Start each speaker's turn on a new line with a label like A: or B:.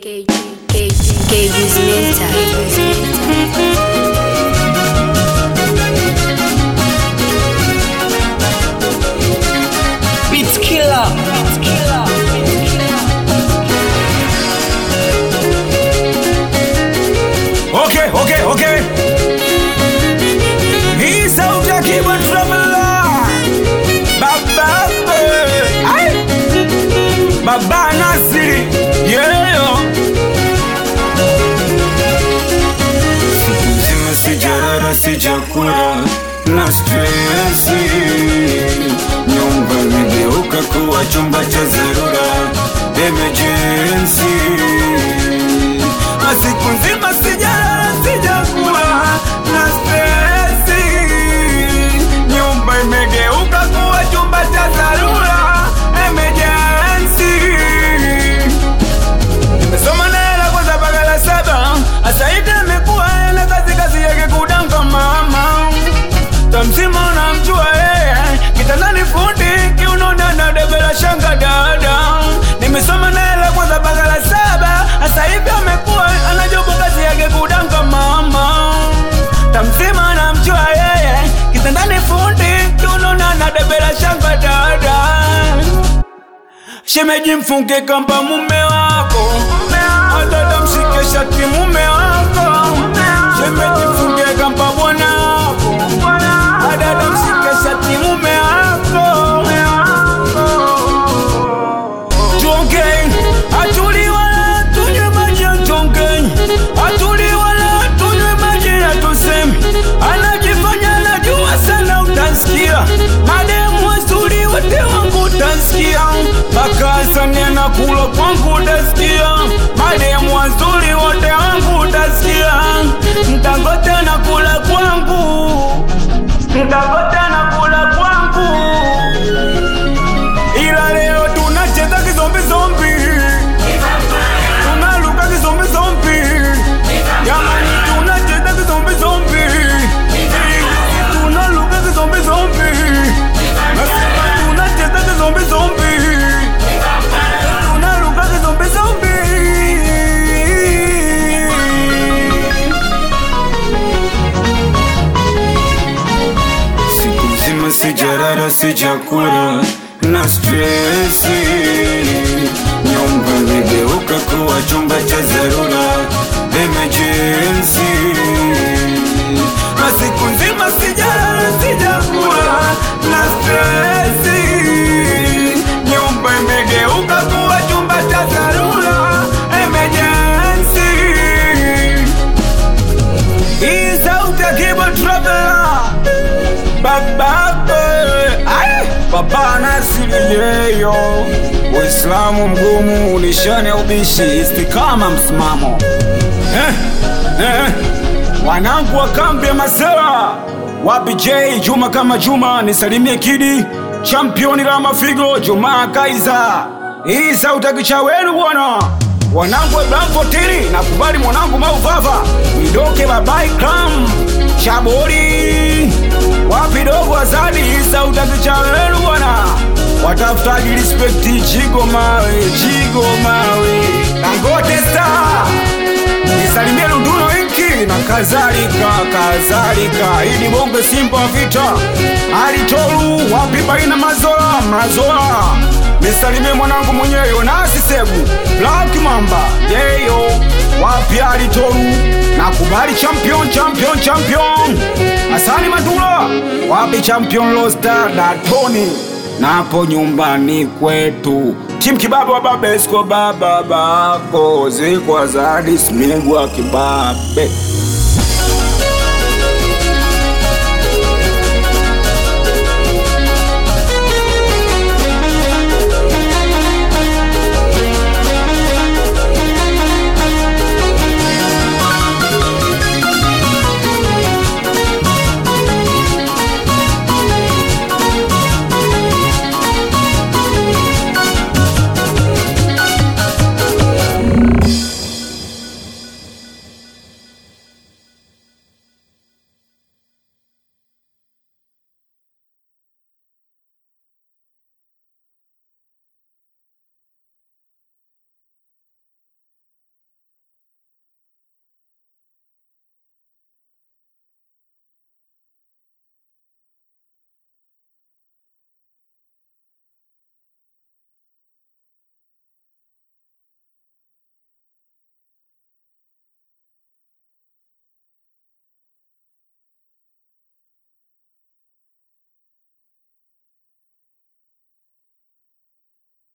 A: KG, KG, KG's mental.
B: Beats killer. Beats killer. Beats killer.
C: Okay, okay, okay. Hii sauti ya keyboard traveler. Baba, eh, ai. Baba Nasiri, yeah. Siku nzima sijarara, sijakula na stresi. Nyumba imegeuka kuwa chumba cha dharura, emergency. Na siku nzima sijalala, sijakula na stresi. Nyumba imegeuka kuwa chumba cha dharura, emergency. Nimesoma na hela kwanza mpaka la saba, hasa hivi amekuwa na kazi kazi yake kudanga mama tamzima unamjua yeye kitandani fundi kiunona na debe la shanga dada nimesoma na hela kwanza mpaka la saba hasa hivi amekuwa anajobo kazi yake kudanga mama tamzima unamjua yeye kitandani fundi kiunona na debe la shanga dada shemeji mfunge kamba mume wako adada mshike shati mume wako shemeji mfunge kamba bwana wako adada mshike shati mume wako Jongeng, atuli wala tunywe maji ya jongeng, atuli wala tunywe maji ya tusemi, anajifanya anajua sana, utasikia mademu wazuri wote wangu utasikia, mpaka Hasani anakula kwangu utasikia, mademu wazuri wote wangu utasikia, Mdangote anakula kwangu, Mdangote anakula kwangu ila leo tunacheza kizombi zombi, tunaluka kizombi zombi, jamani, tunacheza kizombi zombi, tunaluka kizombi zombi, nasema tunacheza kizombi zombi, tunaluka kizombi zombi. Siku nzima sijarara, sijakula na stresi, nyumba imegeuka kuwa chumba cha dharura, emergency. Na siku nzima sijarara, sijakula na stresi, nyumba imegeuka kuwa chumba cha dharura, emergency. Hii sauti ya keyboard traveler baba ai baba Nasiri yeyo Uislamu mgumu ulishane ubishi istikama msimamo eh, eh. Wanangu wa kambi ya Masera wapi J Juma kama Juma nisalimie kidi championi la mafigo Juma Kaiza hii sauti ya kicha wenu bwana wanangu wa Ibrahim Fotiri nakubali mwanangu Mauvava Idoke babai kram Chabori wapi dogo Azadi sauti ya kicha wenu bwana watafutaji respect Jigo mawe Jigo mawe Dangote star nisalimie Lunduno inki na kadhalika kadhalika, ili bonge Simba wa vita alitoru wapi baina mazola mazola, nisalimie mwanangu mwenyewe Yonasi Sebu Black Mamba yeyo wapi alitoru na kubali champion champion champion Asani Madula wapi champion Losta Datoni napo nyumbani kwetu timu kibaba wa baba esko baba bako zikwa zadi smigwa kibabe